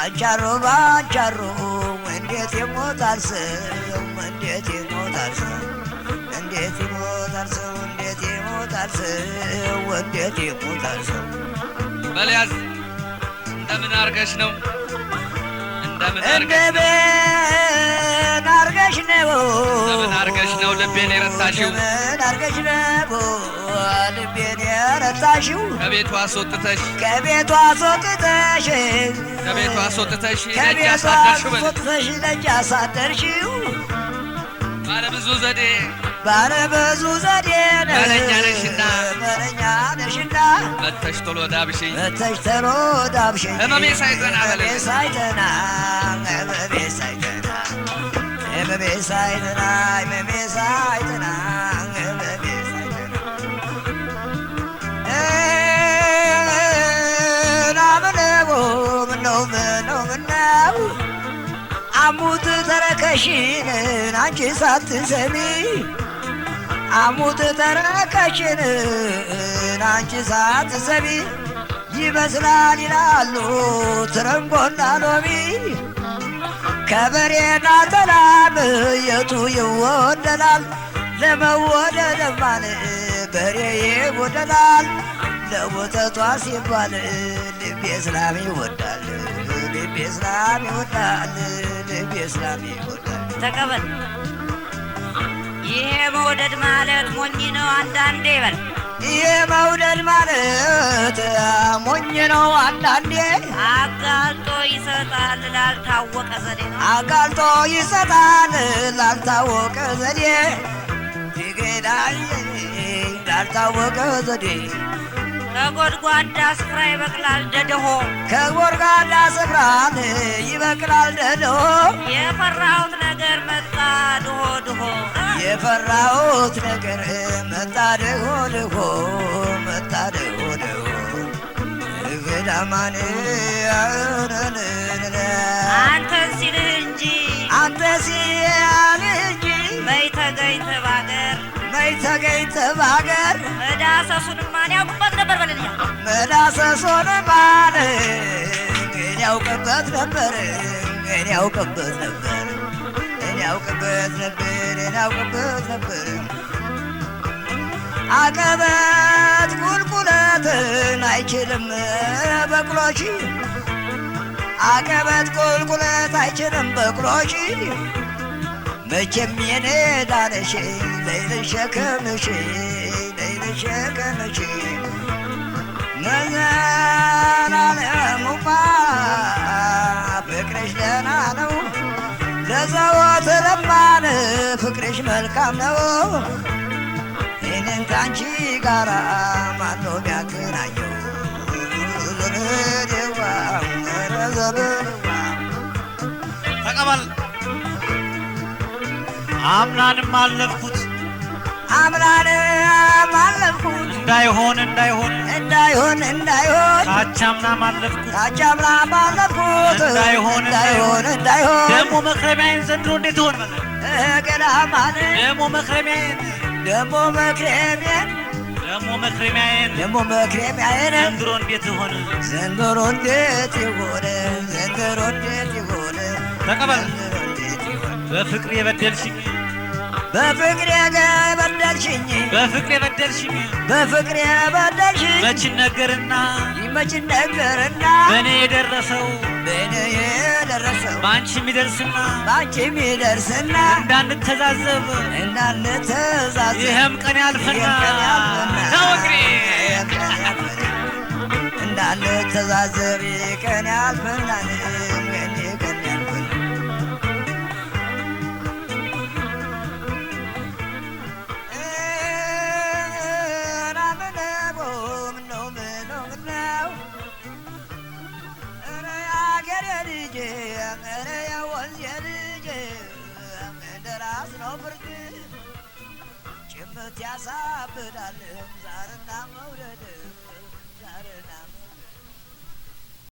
ባንቻሮ ባንቻሮ እንዴት ይሞታል ሰው እንዴት ይሞታል ሰው እንዴት ይሞታል ሰው እንዴት ይሞታል ሰው እንዴት ይሞታል ሰው በልያዝ እንደምን አርገሽ ነው? እንደምን አርገሽ ነው? እንደምን አርገሽ ነው እንደምን አርገሽ ነው ልቤን የረታሽው? እንደምን አርገሽ ነው ልቤን የረታሽው ከቤቷ አስወጥተሽ ከቤቷ አስወጥተሽ ከቤቷ አስወጥተሽ ደጅ ከቤቷ አሳደርሽው በል አስወጥተሽ ደጅ አሳደርሽው ባለ ብዙ ዘዴ ባለ ብዙ ዘዴ ነው መለኛ ነሽና መለኛ ነሽና መተሽ ቶሎ ዳብሽኝ መተሽ ተሎ ዳብሽኝ ህመሜ ሳይጠና በለኝ። ህመሜ ሳይጠና ህመሜ ሳይጠና ህመሜ ሳይጠና ህመሜ ሳይጠና ህመሜ ሳይጠና ምናምነው ምነው ምነው ምነው አሙት ተረከሽን አንቺ ሳትሰሚ አሙት ተረከሽን አንቺ ሳትሰሚ ይመስላል ይላሉ ትረንጎና ሎሚ ከበሬና ተላም የቱ ይወደዳል? ለመወደድማን በሬ ይወደዳል። ለወተቷ ሲባል ልቤ እስላም ይወዳል። ልቤ እስላም ይወዳል። ልቤ እስላም ይወዳል። ተቀበል። ይሄ መውደድ ማለት ሞኝ ነው አንዳንዴ ይበል። ይሄ መውደድ ማለት ሞኝ ነው አንዳንዴ አጋልጦ ይሰጣል ላልታወቀ ዘዴ ነው። አጋልጦ ይሰጣል ላልታወቀ ዘዴ ይገዳል ላልታወቀ ዘዴ ከጎድጓዳ ስፍራ ይበቅላል ደደሆ ከጎርጋዳ ስፍራን ይበቅላል ደዶ የፈራሁት ነገር መጣ ድሆ ድሆ የፈራሁት ነገር መጣ ድሆ ድሆ መጣ ድሆ ድሆ ገዳማን አንተን ሲልህ እንጂ አንተ ሲያል እንጂ በይ ተገኝተ ባገር መይ ተገኝተ ባገር መዳሰሱን ማን ያውቅበት ነበር በልልኛ መዳሰሶን ባል ግን ያውቅበት ነበር ግን ያውቅበት ነበር ግን ያውቅበት ነበር ግን ያውቅበት ነበር አቀበት ቁልቁለትን አይችልም በቅሎች አቀበት ቁልቁለት አይችልም በቅሎች መቼም የኔ ዳነሽ ለይልሽ ሸከምሽ ለይልሽ ሸከምሽ መዘላለሙማ ፍቅርሽ ደህና ነው ለዘወትርማን ፍቅርሽ መልካም ነው ይህንን ከአንቺ ጋራ ማኖ ሚያገናኘው ዘርዴዋ ዘርዴዋ ተቀበል። አምናንም አለፍኩት አምላን አለፍኩት እንዳይሆን እንዳይሆን እንዳይሆን እንዳይሆን ካቻምናም አለፍኩት ታቻምና ባለፍኩት እንዳይሆን እንዳይሆን እንዳይሆን ደግሞ መክረሚያዬን ዘንድሮ እንዴት ሆን መለ ገዳማን ደግሞ መክረሚያዬን ደሞ መክረሚያን ደግሞ መክረሚያዬን ደሞ መክረሚያዬን ዘንድሮ እንዴት ሆነ ዘንድሮ እንዴት ይሆን ዘንድሮ እንዴት ይሆን ተቀበል። ዘንድሮ እንዴት ይሆን በፍቅር የበደልሽኝ በፍቅር የበደልሽኝ በፍቅር የበደልሽኝ በፍቅር የበደልሽኝ መች ነገርና ይመች ነገርና በእኔ የደረሰው በእኔ የደረሰው በአንቺ የሚደርስና ባንቺ የሚደርስና እንዳንተዛዘብ እንዳንተዛዘብ ይህም ቀን ያልፈና ይህም ቀን ያልፈና ነው እንግዲህ ይህም ቀን ያልፈና እንዳንተዛዘብ ይህ ቀን ያልፈና ይህ ቀን ያልፈና ምነው ምነው ምነው ኧረ የአገሬ ልጅ ኧረ የወንዜ ልጅ እንደራስ ነው ፍርድ ጭምት ያሳብዳል ዛርና መውደድ ዛርና